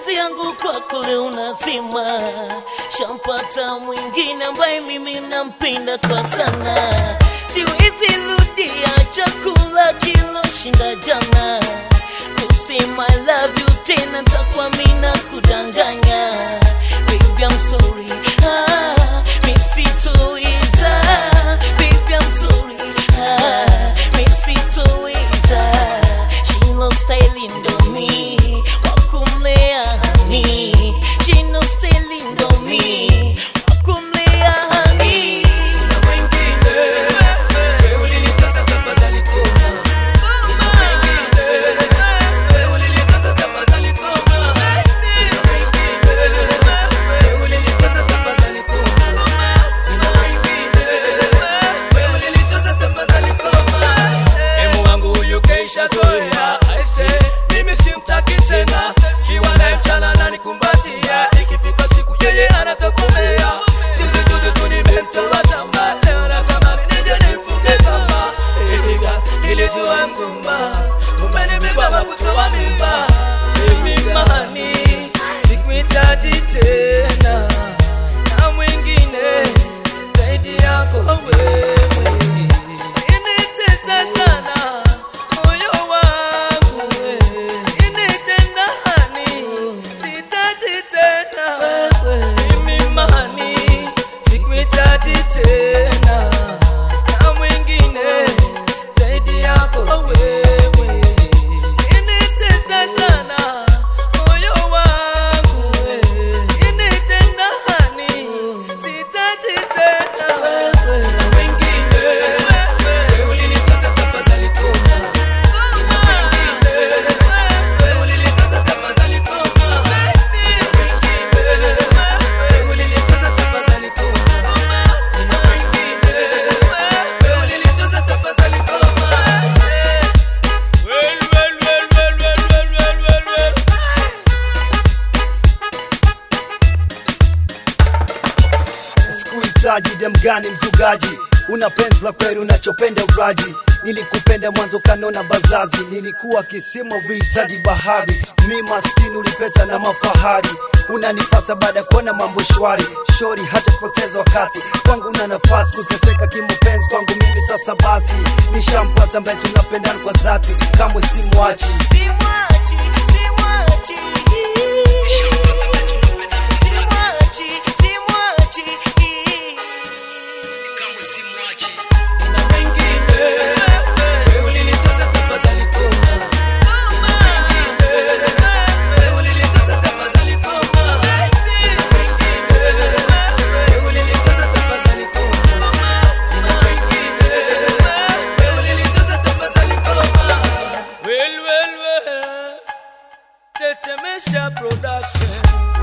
mapenzi yangu kwako leo nazima, shampata mwingine ambaye mimi nampenda kwa sana, siwezi rudia chakula kiloshinda jana, kusema I love you tena takuwa mina kudanganya, baby I'm sorry, ah, misitoweza, baby I'm sorry, ah, misitoweza, shino style ndo mi wakumlea hani, shino style ndo mi wakumlea hani. Na wengine wewe ulinitasa tafadhali koma. Na wengine wewe ulinitasa tafadhali koma. Na wengine wewe ulinitasa tafadhali koma. Na wengine wewe ulinitasa tafadhali koma. Emu wangu huyu keisha zoea aise, mimi simtaki tena, kiwa naye mchana ananikumbatia, ikifika siku yeye anatokomea. Juzi juzi tu nimemtoa shamba, leo natamani nije nimfunge kamba. Iliga nilijua mgumba, kumbe nimebeba kutoa mimba. Mimi mahani sikuhitaji tena na mwingine zaidi yako wewe. Initesa sana moyo wangu, initenda hani, sihitaji tena mimi mahani, sikuhitaji tena na mwingine zaidi yako wewe. Initesa sana moyo wangu, initenda hani, sihitaji tena na wengine wewe ulinitesa tafadhali koma. Na wengine wewe ulinitesa tafadhali koma. Na wengine wewe ulinitesa tafadhali koma. Na wengine wewe ulinitesa tafadhali koma. Well, well, well, well, well, well, well, well, well. sikuhitaji demgani mzugaji una penzi la kweli unachopenda uraji nilikupenda mwanzo kanona bazazi nilikuwa kisima vihitaji bahari mi maskini ulipeta na mafahari unanifata baada ya kuona mambo shwari shori hata kupoteza wakati kwangu una nafasi kuteseka kimapenzi kwangu mimi sasa basi nishampata ambaye tunapendana kwa dhati kamwe simwachi Simwachi, simwachi. Simwachi, simwachi. Na wengine wewe ulinitesa tafadhali koma. Na wengine wewe ulinitesa tafadhali koma. Na wengine wewe ulinitesa tafadhali koma. Na wengine wewe ulinitesa tafadhali koma. Well, well, well. Tetemesha production